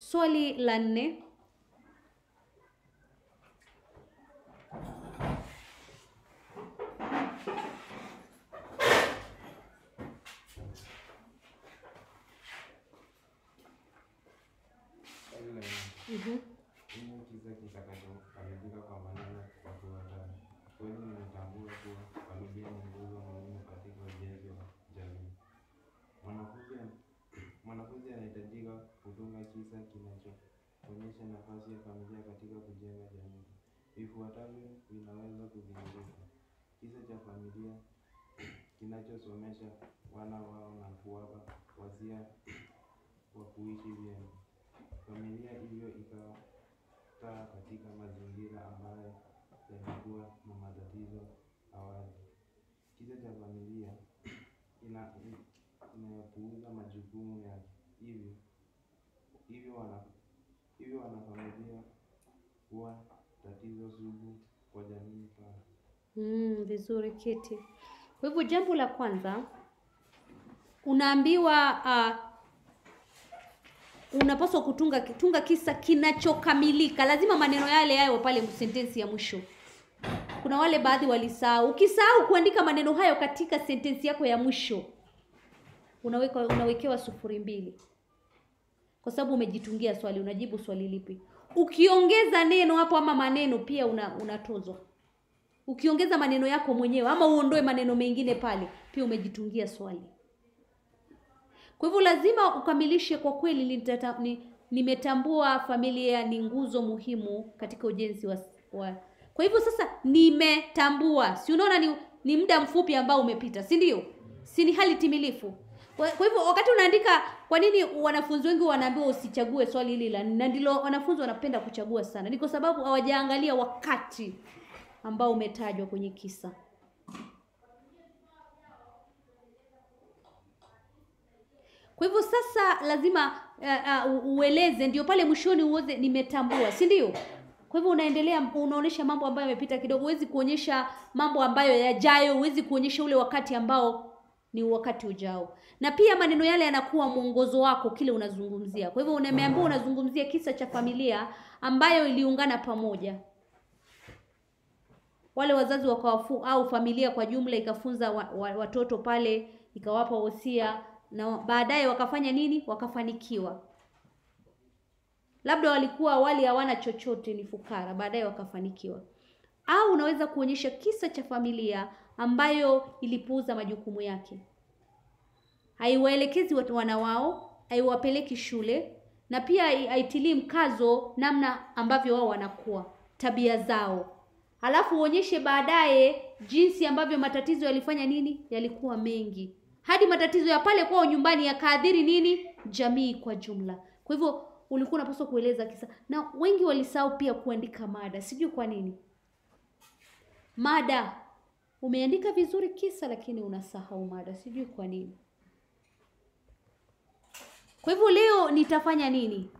Swali la nne. Swali la nne. Mhm. Nini kisa kitakachokamilika kwa maneno yafuatayo? Kweli nimetambua kuwa familia ni nguzo muhimu katika ujenzi wa jamii. Mwanafunzi mwanafunzi anahitajika kutunga kisa kinachoonyesha nafasi ya familia katika kujenga jamii. Vifuatavyo vinaweza kudhihirika: kisa cha familia kinachosomesha wana wao na kuwapa wasia wa kuishi vyema. Familia hiyo ikakaa katika mazingira ambayo yalikuwa na matatizo awali. Kisa cha familia ina inayopuuza majukumu yake, hivyo hivyo wana hivyo wanafamilia huwa tatizo sugu kwa jamii pana. Mm, vizuri Kiti. Kwa hivyo jambo la kwanza unaambiwa uh, unapaswa kutunga tunga kisa kinachokamilika. Lazima maneno yale yawe pale sentensi ya mwisho. Kuna wale baadhi walisahau. Ukisahau kuandika maneno hayo katika sentensi yako ya mwisho, unaweka unawekewa sufuri mbili, kwa sababu umejitungia swali. Unajibu swali lipi? Ukiongeza neno hapo ama maneno pia una, unatozwa. Ukiongeza maneno yako mwenyewe ama uondoe maneno mengine pale, pia umejitungia swali. Kwa hivyo lazima ukamilishe kwa kweli, nitata, ni, nimetambua familia ni nguzo muhimu katika ujenzi wa, wa. Kwa hivyo sasa nimetambua, si unaona ni, ni muda mfupi ambao umepita, si ndio? Si ni hali timilifu. Kwa, kwa hivyo wakati unaandika, kwa nini wanafunzi wengi wanaambiwa usichague swali hili la na ndilo wanafunzi wanapenda kuchagua sana? Ni kwa sababu hawajaangalia wakati ambao umetajwa kwenye kisa. Kwa hivyo sasa lazima uh, uh, ueleze, ndio pale mwishoni uoze nimetambua, si ndio? Kwa hivyo unaendelea, unaonyesha mambo ambayo yamepita kidogo. Huwezi kuonyesha mambo ambayo yajayo, huwezi kuonyesha ule wakati ambao ni wakati ujao, na pia maneno yale yanakuwa mwongozo wako kile unazungumzia. Kwa hivyo unameambiwa unazungumzia kisa cha familia ambayo iliungana pamoja wale wazazi wakawafu au familia kwa jumla ikafunza wa, wa, watoto pale ikawapa wosia na baadaye wakafanya nini? Wakafanikiwa. Labda walikuwa awali hawana chochote, ni fukara, baadaye wakafanikiwa. Au unaweza kuonyesha kisa cha familia ambayo ilipuuza majukumu yake, haiwaelekezi wana wao, haiwapeleki shule, na pia haitilii mkazo namna ambavyo wao wanakuwa, tabia zao Halafu uonyeshe baadaye jinsi ambavyo matatizo yalifanya nini, yalikuwa mengi, hadi matatizo ya pale kwao nyumbani yakaadhiri nini, jamii kwa jumla. Kwa hivyo ulikuwa unapaswa kueleza kisa, na wengi walisahau pia kuandika mada, sijui kwa nini. Mada umeandika vizuri kisa, lakini unasahau mada, sijui kwa nini. Kwa hivyo leo nitafanya nini?